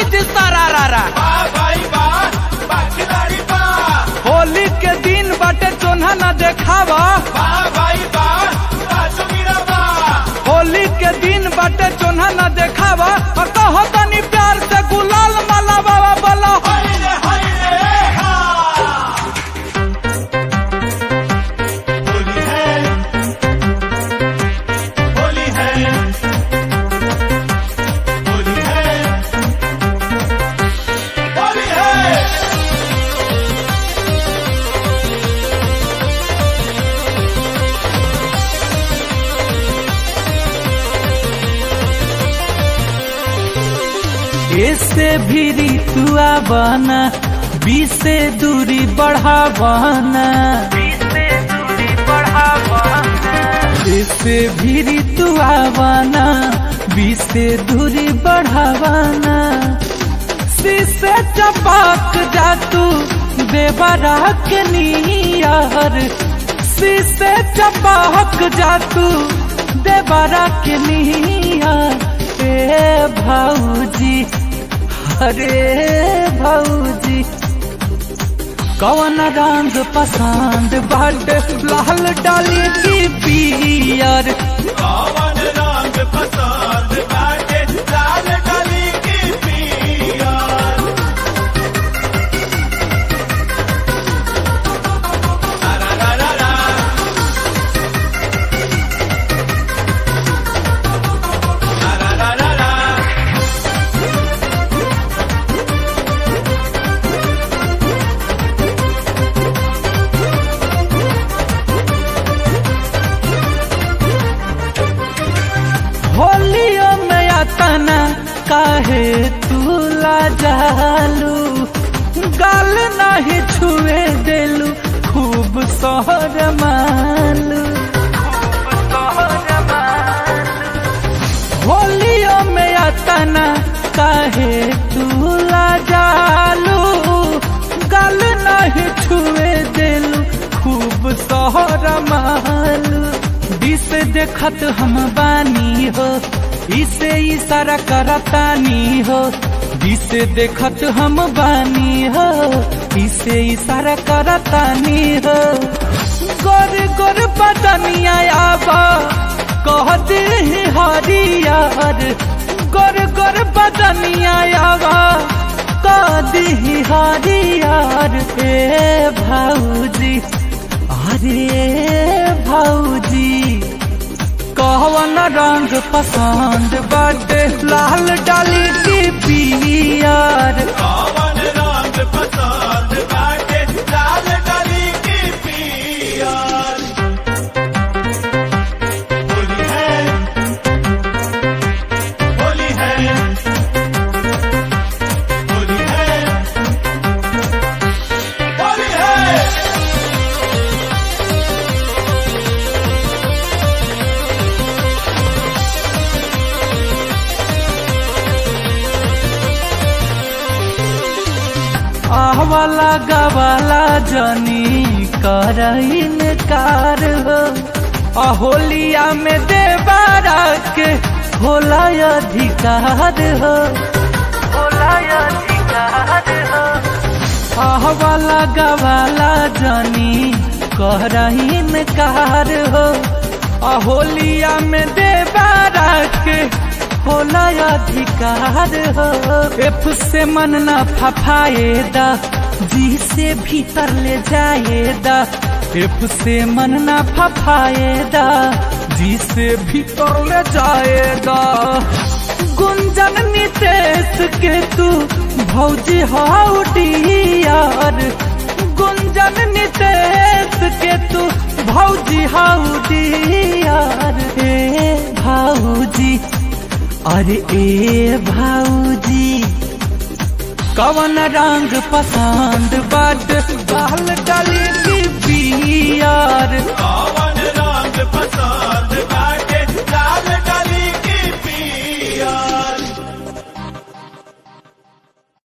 जी सारा रारा वाह भाई वाह वाह खिलाड़ी वाह होली के दिन बाटे चोन्हा न देखावा वाह भाई वाह वाह जोगिरा वाह होली के दिन बाटे चोन्हा न देखावा और कहो तनी प्यार से गुलाल माला बाबा बोला हाय रे हाय रे हा होली है होली है होली है होली है इससे भी ऋतुआ बना बीस से दूरी बढ़ावाना इससे भी ऋतुआ बना बीस से दूरी बढ़ावाना शीशे चपाक जा तू देवरा के नियर शीशे चपाक जा तू देवरा के नियर ए भाऊजी अरे भाऊजी कौन रंग पसंद बड लाल डाली की पियर कौन रंग पसंद बाटे लाल डाली की पिया रा रा रा रा रा रा रा रा रा होलियो में अतना काहे तूला जालू गाल नहीं छुए देलू खूब सोहर मालू होलियो में अतना काहे तूला जालू गाल नहीं छुए देलू खूब सोहर मालू दिस देखत हम बानी हो इसे इशारा करतानी हो दिस देखत हम बानी हो इसे इशारा करतानी हो गोर गोर बदनिया आबा कह दे हरियर गोर गोर बदनिया आबा कह दे हरियर ए भाऊजी अरे भाऊजी कहवन रंग पसंद बड़े लाल डाली की पियर कौन रंग पसंद बाटे लाल डाली की पिया होली है होली है होली है होली है आहवाला गवाला जनी करइन कार हो अहोलिया में देवारा के होला अधिकार हो होला अधिकार हो आहवाला गवाला जनी करइन कार हो अहोलिया में देवारा के होला अधिकार हो एफ से मन न फफाएदा जी से भीतर ले जाएदा एफ से मन न फफाएदा जी से भीतर ले जाएगा गुंजन नितेश के तू भौजी हाउ डियर गुंजन नितेश के तू भौजी हाउ डियर हे भाऊजी अरे ए भाऊजी कवन रंग पसंद बड बाल डाली की बियर कौन रंग पसंद बाटे